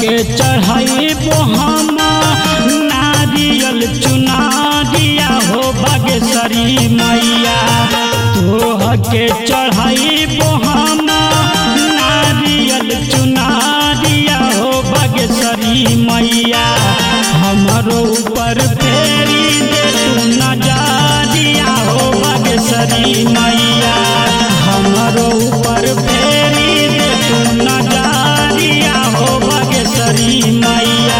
के चढ़ाइबो हम नारियल चुनारिया हो बागेश्वरी मैया तोह के चढ़ाइबो हम नारियल चुनारिया हो बागेश्वरी मैया हमरो ऊपर फेरी दे तू नजारिया हो बागेश्वरी मैया हमरो ऊपर फेरी दे तू नजारिया हो बागेश्वरी मैया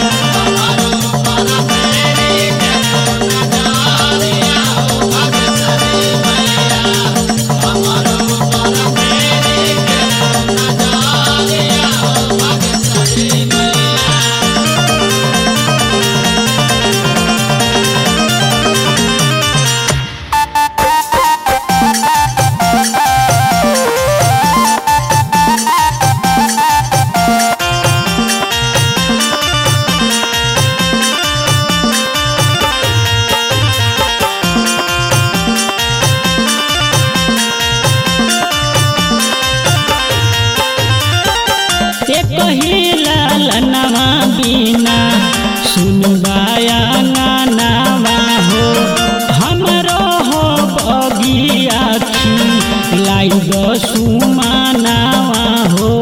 एक ही लालनवा बिना सुनबाया गानावा हो हमरो हो बगिया लाई गो सुमानावा हो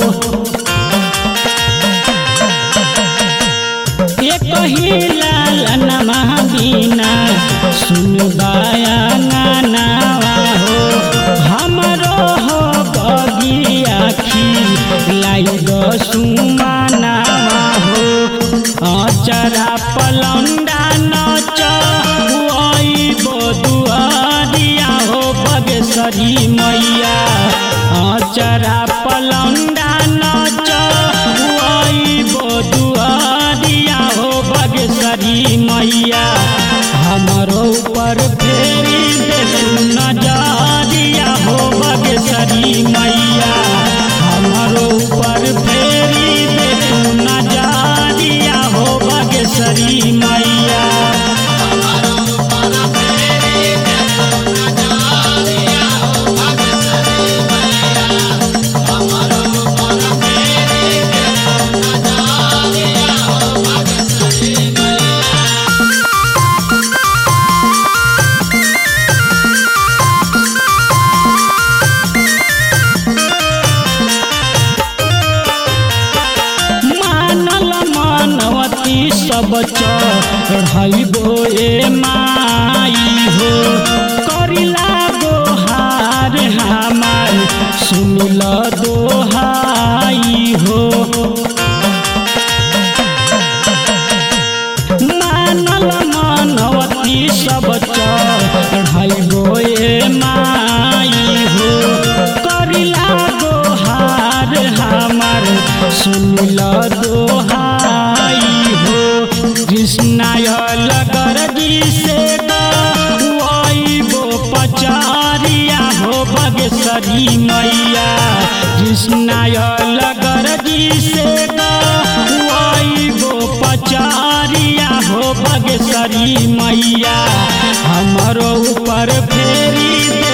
एक ही लालनवा बिना सुनबाया गानावा हो हमरो हो बगिया लाई गो सुमानावा हो अचरा पलंडा नच दुआरिया हो बगेश्वरी मैया अचरा पलंडा नच दुआरिया हो बगेश्वरी मैया हमरो ऊपर फेरी दे तू नजरिया हो बगेश्वरी मैया हमरो ऊपर फेरी दे तू नजरिया हो बगेश्वरी मैया मानल मानवती सब चढ़ाइबो ए माई हो करिला दोहार हमार सुनिल दोहाई हो मानल मानवती सब चढ़ाइबो ए माई हो करिला दोहार हमार सुनिल दोहाई हो कृष्णाय लगर जी से गो पचारिया हो बगेश्वरी मैया कृष्णाय लगर जी से गो पचारिया हो बगेश्वरी मैया हमरो ऊपर फेरी दे